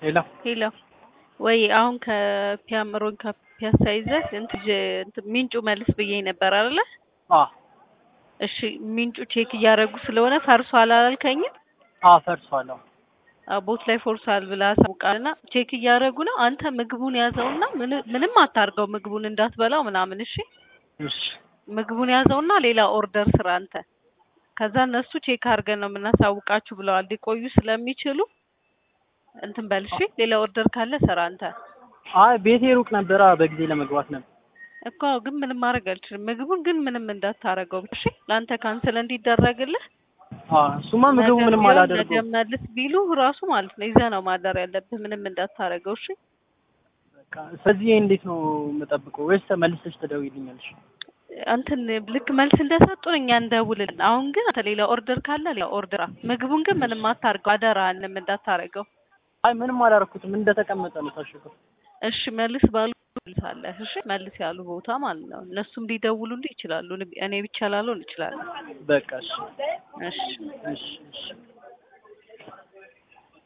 ሄሎ ሄሎ ወይ አሁን ከፒያምሮን ከፒያሳ ይዘህ እንትን እንትን ሚንጩ መልስ ብዬ ነበር አይደለ? አ እሺ ሚንጩ ቼክ እያደረጉ ስለሆነ ፈርሷል አላልከኝም? አ ፈርሷል። አዎ አዎ፣ ቦት ላይ ፎርሷል ብላ አሳውቃልና ቼክ እያደረጉ ነው። አንተ ምግቡን ያዘውና ምን- ምንም አታርገው ምግቡን እንዳትበላው ምናምን። እሺ እሺ ምግቡን ያዘውና ሌላ ኦርደር ስራ አንተ። ከዛ እነሱ ቼክ አድርገን ነው የምናሳውቃችሁ ብለዋል። ሊቆዩ ስለሚችሉ እንትን በል እሺ። ሌላ ኦርደር ካለ ስራ አንተ። አይ ቤቴ ሩቅ ነበራ በጊዜ ለመግባት ነበር። እኮ ግን ምንም ማድረግ አልችልም። ምግቡን ግን ምንም እንዳታረገው እሺ። ለአንተ ካንስል እንዲደረግልህ አ እሱማ ምግቡ ነገ ምንም ቢሆን አላደርገው። ነገ መልስ ቢሉ ራሱ ማለት ነው ይዘህ ነው ማደር ያለብህ። ምንም እንዳታረገው እሺ። በቃ ስለዚህ እንዴት ነው የምጠብቀው? ወይስ ተመልሰሽ ትደውይልኛለሽ? እንትን ልክ መልስ እንደሰጡን እኛ እንደውልልን። አሁን ግን አንተ ሌላ ኦርደር ካለ ሌላ ኦርደር። ምግቡን ግን ምንም አታርገው አደራህን፣ ምንም እንዳታረገው አይ ምንም አላደረኩትም እንደተቀመጠ ነው ታሽገው። እሺ። መልስ ባሉ መልሳለህ። እሺ መልስ ያሉ ቦታ ማለት ነው። እነሱም ሊደውሉልህ ይችላሉ። እኔ ብቻ ላልሆን እችላለሁ። በቃ እሺ እሺ እሺ እሺ